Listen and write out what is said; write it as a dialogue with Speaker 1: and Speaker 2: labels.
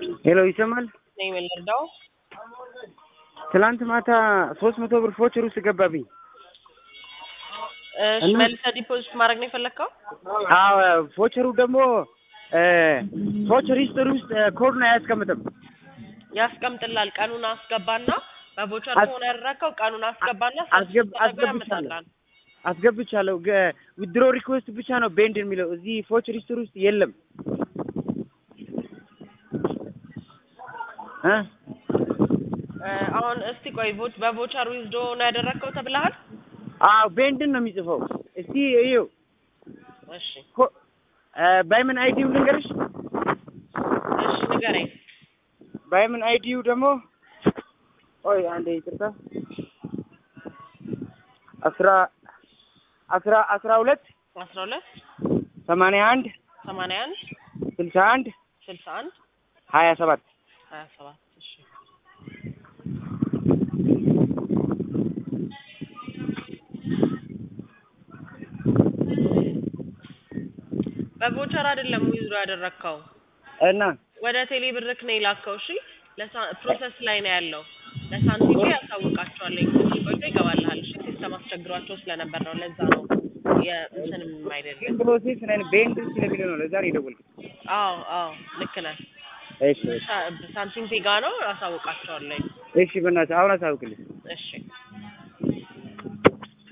Speaker 1: ሄሎ ይሰማል?
Speaker 2: ነኝ የምንረዳው
Speaker 1: ትላንት ማታ ሶስት መቶ ብር ፎቸር ውስጥ ገባብኝ።
Speaker 2: እሺ
Speaker 1: እና-
Speaker 2: መልሰህ ዲፖዚት ማድረግ ነው የፈለግከው?
Speaker 1: አዎ ፎቸሩ ደግሞ ፎቸር ሂስትሪ ውስጥ ኮዱን አያስቀምጥም።
Speaker 2: ያስቀምጥላል። ቀኑን አስገባና በቮቸር
Speaker 1: አስ-
Speaker 2: ከሆነ ያደረግከው ቀኑን አስገባና
Speaker 1: አስገብ-
Speaker 2: ሰርች ስታደርገው
Speaker 1: አስገብቻለሁ።
Speaker 2: ያመጣልሃል።
Speaker 1: አስገብቻለሁ። ዊድሮ ሪኩዌስት ብቻ ነው ቤንድ የሚለው እዚህ ፎቸር ሂስትሪ ውስጥ የለም። እ?
Speaker 2: እ፣ አሁን እስቲ ቆይ ቮ- በቮቸር ዊዝዶ ነው ያደረግከው ተብለሃል?
Speaker 1: አዎ ቤንድን ነው የሚጽፈው። እስቲ እዩ
Speaker 2: እሺ
Speaker 1: ባይመን አይዲው ልንገርሽ።
Speaker 2: እሺ ንገረኝ።
Speaker 1: ባይመን አይዲው ደግሞ ኦይ አንዴ ይቅርታ አስራ አስራ አስራ ሁለት
Speaker 2: አስራ ሁለት
Speaker 1: ሰማንያ አንድ
Speaker 2: ሰማንያ አንድ
Speaker 1: ስልሳ አንድ
Speaker 2: ስልሳ አንድ
Speaker 1: ሀያ ሰባት
Speaker 2: ሀያ ሰባት እሺ በቮቸር አይደለም ዊዝዶ ያደረግከው
Speaker 1: እና
Speaker 2: ወደ ቴሌ ብርክ ነው የላከው። እሺ ለሳ- ፕሮሰስ ላይ ነው ያለው። ለሳንቲም ያሳውቃቸዋለሁ። ትንሽ ቆይቶ ይገባልሃል። እሺ ሲስተም አስቸግሯቸው ስለነበር ነው። ለዛ ነው የእንትንም አይደለም።
Speaker 1: ፕሮሴስ ላይ ቤንድ ስለሚለው ነው። ለዛ ነው የደወልኩት።
Speaker 2: አዎ አዎ ልክ ነህ።
Speaker 1: እሺ
Speaker 2: ሳ- ሳንቲም ፔጋ ነው አሳውቃቸዋለሁ።
Speaker 1: እሺ፣ በእናትህ አሁን አሳውቅልኝ።
Speaker 2: እሺ